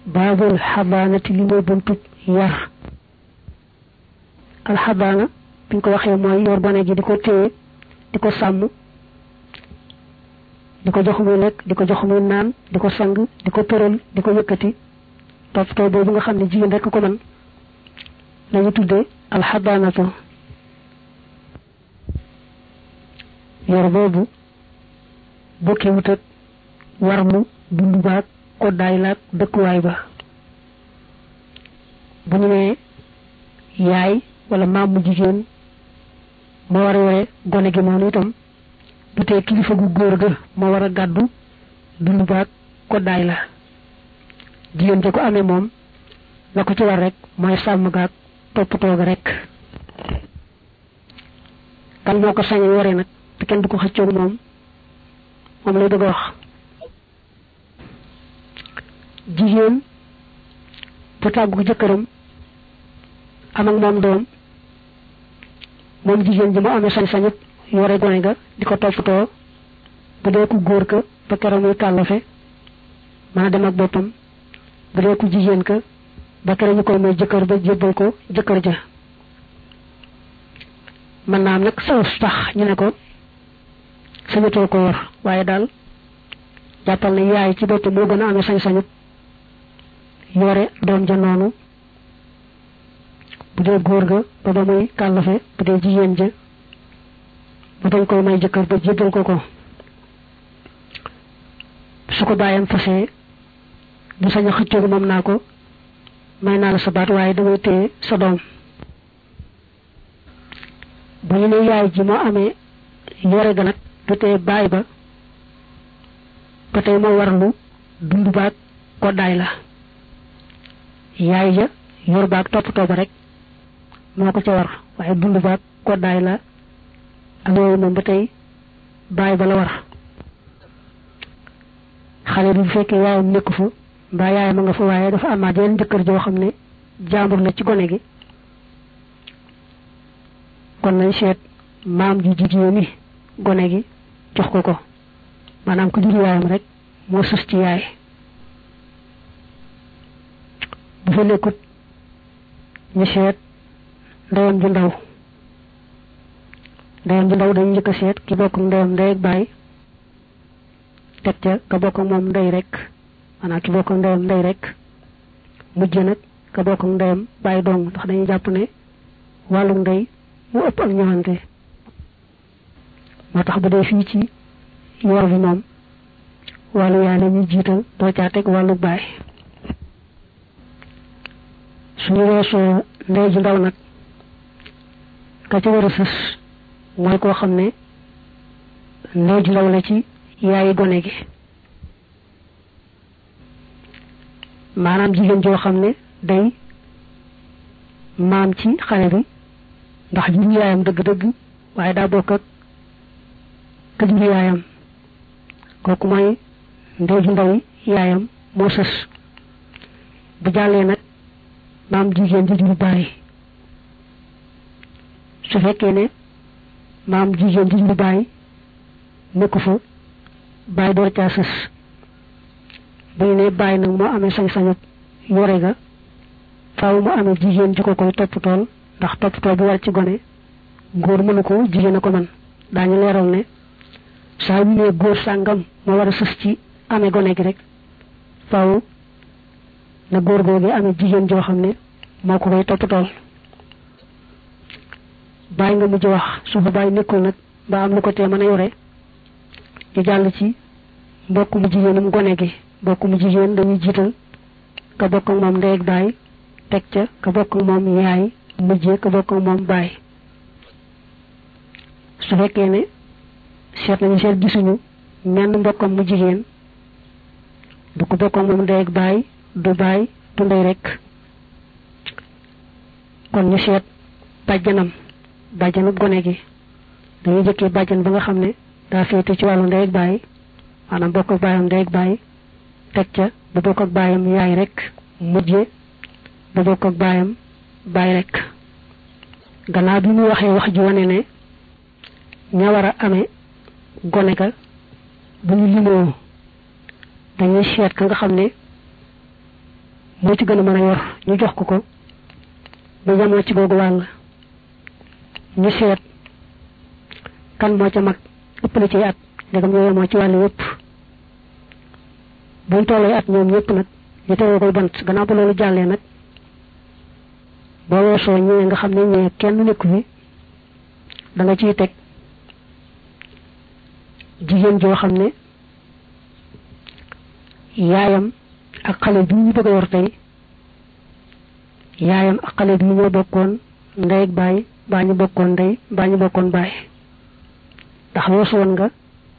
baabul xabaanati li mooy buntub yar alxabaana biñ ko waxee mooy yor gone gi di ko téye di ko sàmm di ko jox muy lekk di ko jox muy naan di ko sang di ko tëral di ko yëkkati toppatoo boobu nga xam ne jigéen rekk ko mën lañu tuddee alxabaanatu yor boobu bokkee wut ak war mu dund baag koddaay laag dëkkuwaay ba bu ñu nee yaay wala maam mu jigéen moo war a yore gone gi noonu itam du tee kilifa gu góor ga moo war a gàddu dund baag koddaay la jigéen ja ko amee moom la ko ci war rek mooy sàmm gaag toppatoo ga rek kan moo ko sañ yore nag te kenn du ko xëccoog moom moom lay bëgg a wax jigéen bu tàggu jëkkëram am ak moom doom moom jigéen ji mu amee sañ-sañut yore gone ga di ko toppatoo bu dee ku góor ka ba keroog muy kàllafe mën a dem ak boppam bu dee ku jigéen ka ba keroog ñu koy may jëkkër ba jébbal ko jëkkër ja mën naa am nag sa tax ñu ne ko sañatoo ko yor waaye daal jàppal ne yaay ci boppam moo gën a amee sañ-sañut yore doom ja noonu bu dee góor ga ba ba muy kàllafe bu dee jigéen ja ba dañ koy may jëkkër ba jébbal ko ko su ko bàyyam fasee du sañ a xëccoogu moom naa ko may naa la sa baat waaye damay téye sa doom bu ñu ne yaay ji moo amee yore ga nag du tee baay ba ba tey moo warlu dund baag koddaay la yaay ja yor baag toppatoo ba rek moo ko ca war waaye dund baag koddaay la ak yooyu moom ba tey baay ba la war xale bi bu fekkee yaayam nekku fa mbaa yaayam a nga fa waaye dafa amaat yeneen jëkkër joo xam ne jàmbur la ci gone gi kon nañ seet maam ji jigéen ñi gone gi jox ko ko maanaam ku jur yaayam rek moo sës ci yaay bu fa nekkut ñu seet ndeyam ju ndaw ndeyam ju ndaw dañu njëkk a seet ki bokk ndeyam ndey ak baay teg ca ka bokk moom ndey rek maanaam ki bokk ndeyam ndey rek mujj nag ka bokk ndeyam baay dong ndax dañuy jàpp ne wàllu ndey mu ëpp ak ñëwante moo tax bu dee fii ci yor bi moom wàllu yaay la ñuy jiital doo caa teg wàllu baay suñu weesoo ndey ju ndaw nag ka ci war a sës mooy koo xam ne ndey ju ndaw la ci yaayi gone gi maanaam jigéen joo xam ne day maam ci xale bi ndax jur yaayam dëgg-dëgg waaye daa bokk ak ka jur yaayam kooku mooy ndey ju ndaw yaayam moo sës bu jàllee nag maam jigéen ji jur baay su fekkee ne maam jigéen ji jur baay nekku fa baay door caa sës bu ñu ne baay nag moo amee sañ-sañu yore ga faaw mu amee jigéen ji ko koy toppatool ndax toppatoo bu war ci gone góor mënu ko jigéen a ko man daañu leeral ne saa ñu ne góor sàngam moo war a sës ci amee gone gi rek faaw na góor googu amee jigéen joo xam ne moo ko koy toppatool bàyyi nga mujj wax su fa bàyyi nekkul nag ba am lu ko tee mën a yore ñu jàll ci mbokk mu jigéenum gone gi mbokk mu jigéen dañuy jiital ka bokk ak moom ndey ak baay teg ca ka bokk ak moom yaay mujjee ka bokk ak moom baay su fekkee ne seet nañu seet gisuñu menn mbokkam mu jigéen du ko bokk ak moom ndey ak baay du baay du ndey rek kon ñu seet bàjjanam bàjjanub gone gi dañuy jëkkee bàjjan ba nga xam ne daa féete ci wàllu ndey ak baay maanaam bokk ak baayam ndey ak baay teg ca bu bokk ak baayam yaay rek mujje bu bokk ak baayam baay rek gannaaw bi mu waxee wax ji wane ne ña war a amee gone ga bu ñu limoo dañuy seet ka nga xam ne moo ci gën a mën a yor ñu jox ko ko ba jamoo ci googu wàll ñu seet kan moo ca mag ëppale ci at ndegam ñoo yemoo ci wàll yëpp buñ tollee at ñoom ñëpp nag ñu tegoo koy bant gannaaw ba loolu jàllee nag boo weesoo ñëwee nga xam ne ñëwee kenn nekku fi da nga ciy teg jigéen joo xam ne yaayam ak xale bi ñu bëgg a yor tey yaayam ak xale bi ñoo bokkoon ndey ak baay baa ñu bokkoon ndey baa ñu bokkoon baay ndax weesu woon nga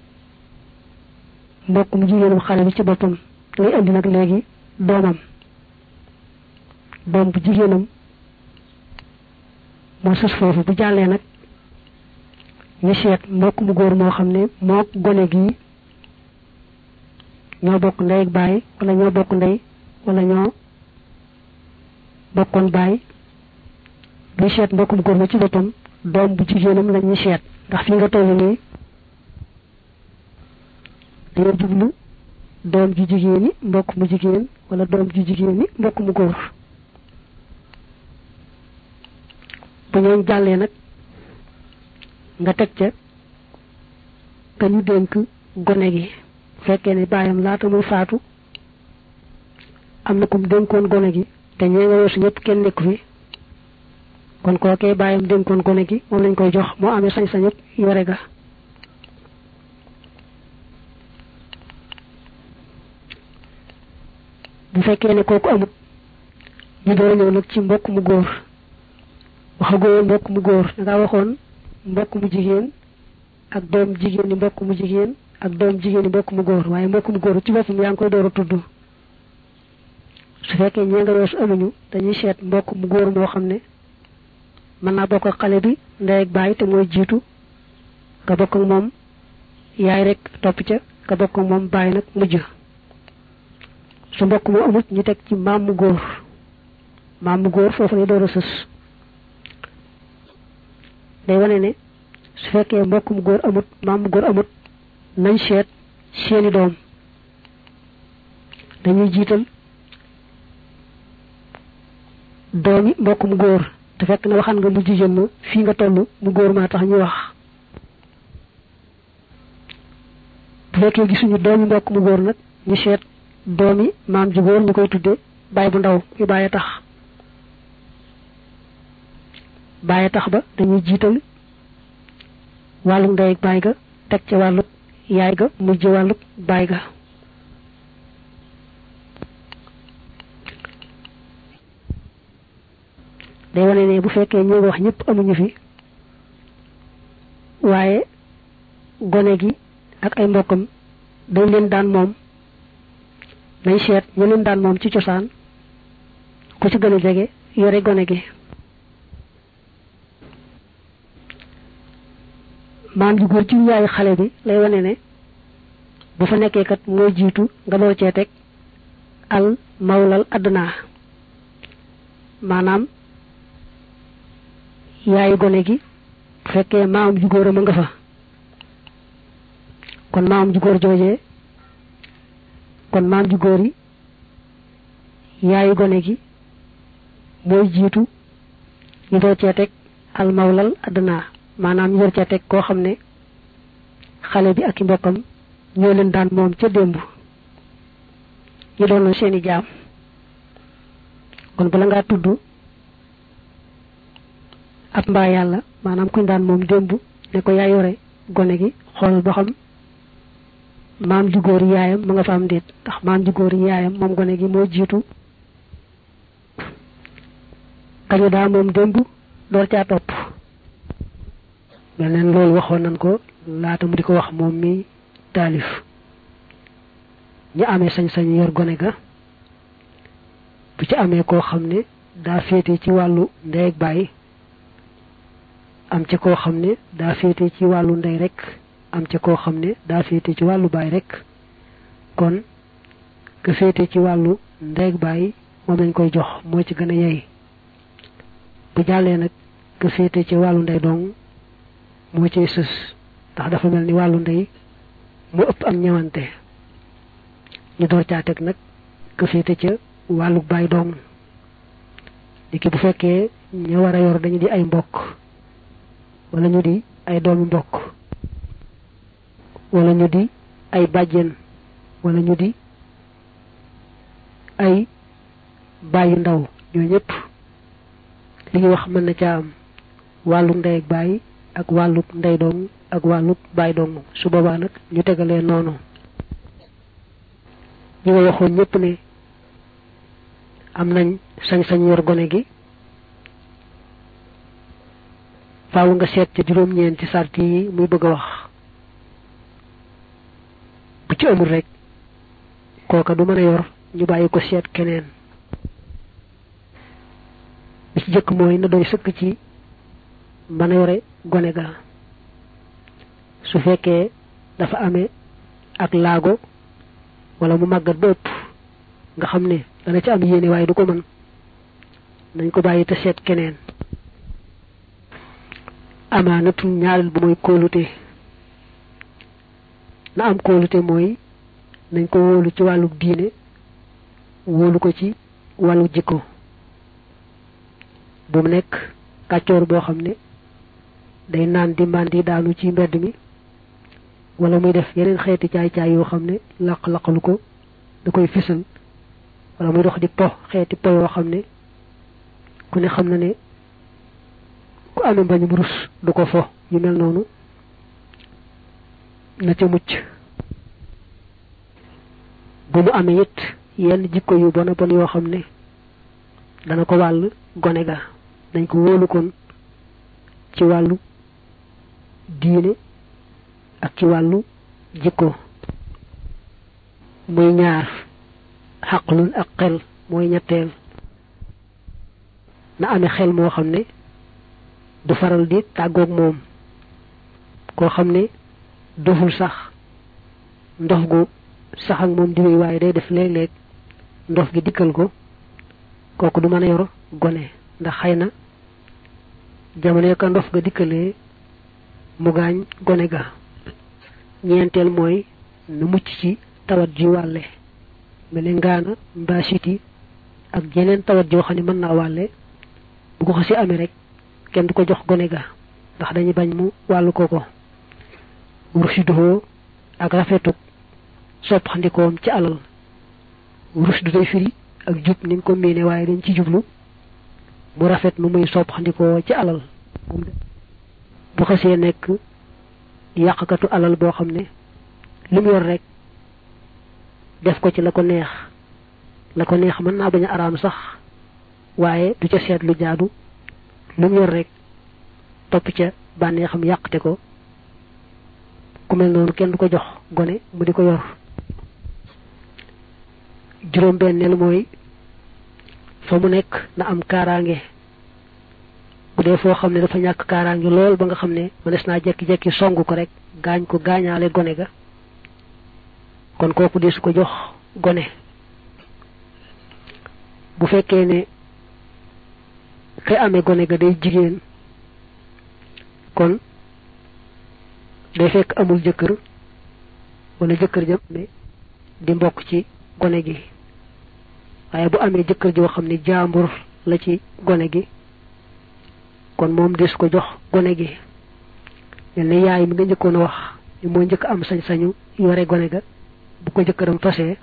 mbokk mu jigéenum xale bi ci boppam ngay indi nag léegi doomam doom bu jigéenam moo sës foofu bu jàllee nag ñu seet mbokk mu góor moo xam ne moo gone gi ñoo bokk ndey ak baay wala ñoo bokk ndey wala ñoo bokkoon baay buy seet mbokk mu góor ma ci boppam doom bu jigéenam la ñuy seet ndax fi nga toll nii dañoo jublu doom ju jigéen ñi mbokk mu jigéen wala doom ju jigéen ñi mbokk mu góor bu ñooñ jàllee nag nga teg ca ka ñu dénk gone gi fekkee ne baayam laata muy faatu am na kum dénkoon gone gi te ñee nga weesu ñëpp kenn nekku fi kon kookee baayam dénkoon gone gi moom lañ koy jox moo amee sañ-sañ yëpp yore ga bu fekkee ne kooku amut ñu door a ñëw nag ci mbokk mu góor waxagoo mbokk mu góor da ngaa waxoon mbokk mu jigéen ak doom jigéen ni mbokk mu jigéen ak doom jigéen ni mbokk mu góor waaye mbokk mu góor ci boppam yaa ngi koy door a tudd su fekkee ñee nga weesu amuñu dañuy seet mbokk mu góor moo xam ne mën naa bokk ak xale bi ndey ak baay te mooy jiitu nga bokk ak moom yaay rek topp ca nga bokk ak moom baay nag mujj su mbokk mu amut ñu teg ci maam mu góor maam mu góor foofu lay door a sës day wane ne su fekkee mbokk mu góor amut maam mu góor amut nañ seet seeni doom dañuy jiital doomi mbokk mu góor te fekk na waxan nga mu jigéen ma fii nga toll mu góor maa tax ñu wax bu fekkee gisuñu doomi mbokk mu góor nag ñu seet doomi maam ju góor ñu koy tudde baay bu ndaw yu bàyyi tax bàyyi tax ba dañuy jiital wàllu ndey ak baay ga teg ca wàllu yaay ga mujj wàllu baay ga day wane ne bu fekkee ñi nga wax ñëpp amuñu fi waaye gone gi ak ay mbokkam dañ leen daan moom nañ seet ñu leen daan moom ci cosaan ku ci gën a jege yore gone gi maam ji góor ci yaayu xale bi lay wane ne bu fa nekkee kat mooy jiitu nga door cee teg al mawlal adduna maanaam yaayu gone gi bu fekkee maam ju góor a ma nga fa kon maam ju góor joojee kon maam ju góor yi yaayu gone gi mooy jiitu ñu door cee teg al mawlal adduna maanaam ñu door cee teg koo xam ne xale bi ak i mbokkam ñoo leen daan moom ca démb ñu doon na seeni jaam kon bala ngaa tudd ab mbaa yàlla maanaam kuñ daan moom démb ne ko yaa yore gone gi xoolal ba xam maam ju góor yaayam mu nga fa am déet ndax maam ju góor yaayam moom gone gi moo jiitu kañu daa moom démb door caa topp mel neen loolu waxoon nañ ko laata mu di ko wax moom mi taalif ñu amee sañ-sañ yor gone ga bu ci amee koo xam ne daa féete ci wàllu ndey ak baay am ca koo xam ne daa féete ci wàllu ndey rek am ca koo xam ne daa féete ci wàllu baay rek kon ka féete ci wàllu ndey ak baay moom lañ koy jox moo ci gën a yey bu jàllee nag ka féete ci wàllu ndey dong moo cay sës ndax dafa mel ni wàllu ndey mu ëpp am ñëwante ñu door caa teg nag ka féete ca wàllu baay dong di ki bu fekkee ña war a yor dañu di ay mbokk wala ñu di ay doomi mbokk wala ñu di ay bàjjen wala ñu di ay bàyyi ndaw ñoo ñëpp li ñuy wax mën na ca am wàllu ndey ak bàyyi ak wàllu ndey dong ak wàllu bàyyi dong su boobaa nag ñu tegalee noonu ñi nga waxoon ñëpp ne am nañ sañ-sañ yor gone gi faaw nga seet ca juróom-ñeent ci sart yi muy bëgg a wax bu ci amul rek kooka du mën a yor ñu bàyyi ko seet keneen bi ci jëkk mooy na doy sëkk ci mën a yore gone ga su fekkee dafa amee ak laago wala mu màggat ba ëpp nga xam ne dana ci am yéene waaye du ko mën nañ ko bàyyi te seet keneen amaanatu ñaareel bu mooy kóolute na am kóolute mooy nañ ko wóolu ci wàllu diine wóolu ko ci wàllu jikko bu mu nekk kàccoor boo xam ne day naan di màndi daanu ci mbedd mi wala muy def yeneen xeeti caay-caay yoo xam ne laq-laqalu ko da koy fisal wala muy dox di po xeeti po yoo xam ne ku ne xam na ne ku amee mbañum rus du ko fo yu mel noonu na ca mucc bu mu amee it yenn jikko yu bon a bon yoo xam ne dana ko wàll gone ga dañ ko wóolu kon ci wàllu diine ak ci wàllu jikko muy ñaar xaqlun ak xel mooy ñetteel na amee xel moo xam ne du faral di tàggoog moom koo xam ne doful sax ndox gu sax ak moom diwéy waaye day def léeg-léeg ndox gi dikkal ko kooku du mën a yor gone ndax xëy na jamono ka ndox ga dikkalee mu gaañ gone ga ñeenteel mooy na mucc ci tawat ji wàlle mel ne ngaana mbaa siti ak jeneen tawat joo xam ne mën naa wàlle bu ko xasi amee rek kenn du ko jox gone ga ndax dañuy bañ mu wàllu ko ko rushduhoo ak rafetuk soppandikoom ci alal rushdu day firi ak jub ni nga ko miine waaye dañ ci jublu mu rafet nu muy soppandikoo ci alal bu xasee nekk yàqkatu alal boo xam ne li mu yor rek def ko ci la ko neex la ko neex mën naa bañ a araam sax waaye du ca seet lu jaadu lu mu yor rek topp ca bànneexam yàqte ko ku mel noonu kenn du ko jox gone mu di ko yor juróom benneel mooy fa mu nekk na am kaaraange bu dee foo xam ne dafa ñàkk kaaraange lool ba nga xam ne mënees naa jekki-jekki song ko rek gaañ ko gaañaale gone ga kon kooku de su ko jox gone bu fekkee ne kay amee gone ga day jigéen kon day fekk amul jëkkër wala jëkkër jëm ne di mbokk ci gone gi waaye bu amee jëkkër joo xam ne jaambur la ci gone gi kon moom des ko jox gone gi mel ne yaay mi nga njëkkoon a wax ni moo njëkk am sañ-sañu yore gone ga bu ko jëkkëram fasee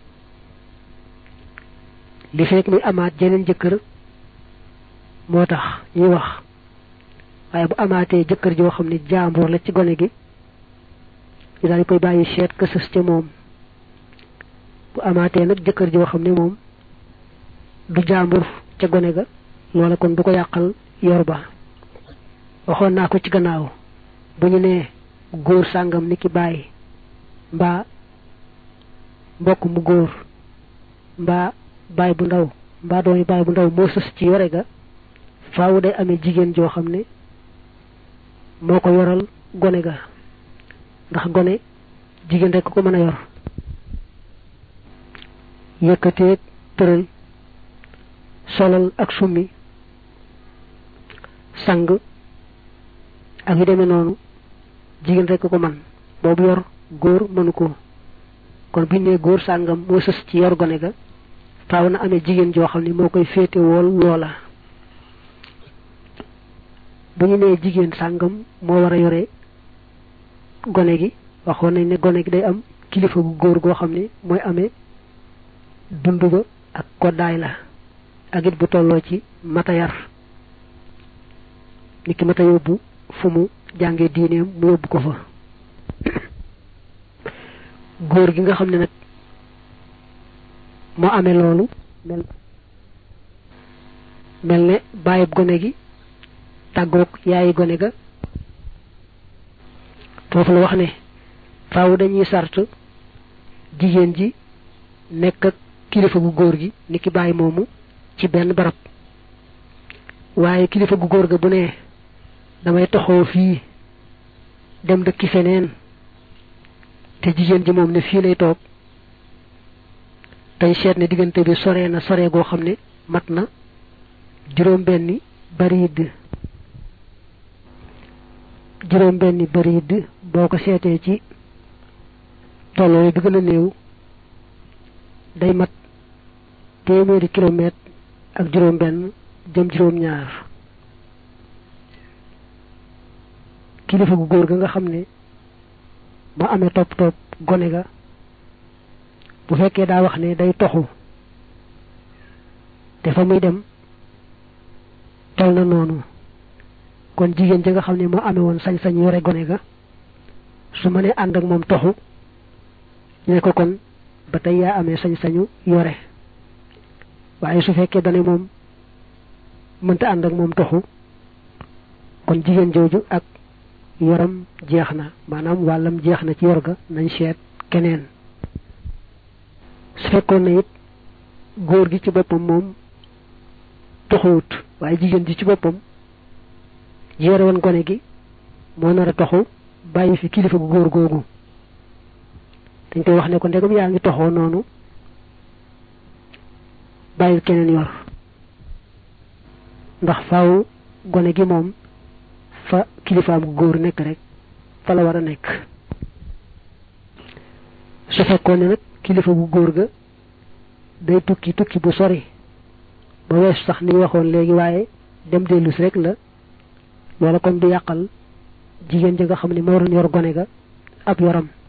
li fekk muy amaat jeneen jëkkër moo tax ñuy wax waaye bu amaatee jëkkër joo xam ne jaambur la ci gone gi ñu daal di koy bàyyi seet ka sës ca moom bu amaatee nag jëkkër joo xam ne moom du jaambur ca gone ga loola kon du ko yàqal yor ba waxoon naa ko ci gannaaw bu ñu nee góor sàngam ni ki bàyyi mbaa mbokk mu góor mbaa baay bu ndaw mbaa doomi baay bu ndaw moo sës ci yore ga faawu day amee jigéen joo xam ne moo ko yoral gone ga ndax gone jigéen rek ko mën a yor yëkkateeg tëral solal ak summi sang ak yu demee noonu jigéen rek ko man boobu yor góor mënu ko kon biñ ne góor sàngam moo sës ci yor gone ga faaw na amee jigéen joo xam ne moo koy féete wool loola bu ñu nee jigéen sàngam moo war a yore gone gi waxoon nañ ne gone gi day am kilifa gu góor goo xam ne mooy amee dund ba ak koddaay la ak it bu tolloo ci mata yar nit ki mata yóbbu fu mu jàngee diineem mu yóbbu ko fa góor gi nga xam ne nag moo amee loolu mel mel ne bàyyib gone gi tàggoog yaayi gone ga foofu la wax ne faaw dañuy sart jigéen ji nekk ak kilifa gu góor gi ni ki bàyyi moomu ci benn barab waaye kilifa gu góor ga bu ne damay toxoo fii dem dëkki feneen te jigéen ji moom ne fii lay toog tey seet ne diggante bi sore na sore goo xam ne mat na juróom benni bariid juróom benni bariid boo ko seetee ci tolloo bi gën a néew day mat téeméeri kilomètre ak juróom benn jëm juróom ñaar kilifa gu góor ga nga xam ne moo amee topp topp gone ga bu fekkee daa wax ne day toxu te fa muy dem tol na noonu kon jigéen ji nga xam ne moo amee woon sañ-sañ yore gone ga su ma nee ànd ak moom toxu ñu ne ko kon ba tey yaa amee sañ-sañu yore waaye su fekkee dane moom mënta ànd ak moom toxu kon jigéen jooju ak yoram jeex na maanaam wàllam jeex na ci yor ga nañ seet keneen su fekkoon na it góor gi ci boppam moom toxuwut waaye jigéen ji ci boppam yore woon gone gi moo nar a toxu bàyyi fi kilifa gu góor googu dañ koy wax ne ko ndegam yaa ngi toxoo noonu bàyyil keneen yor ndax faaw gone gi moom fa kilifaam gu góor nekk rek fa la war a nekk su fekkoon ne nag kilifa gu góor ga day tukki tukki bu sori ba wees sax ni waxoon léegi waaye dem dellus rek la loola kon du yàqal jigéen ji nga xam ne moo doon yor gone ga ab yoram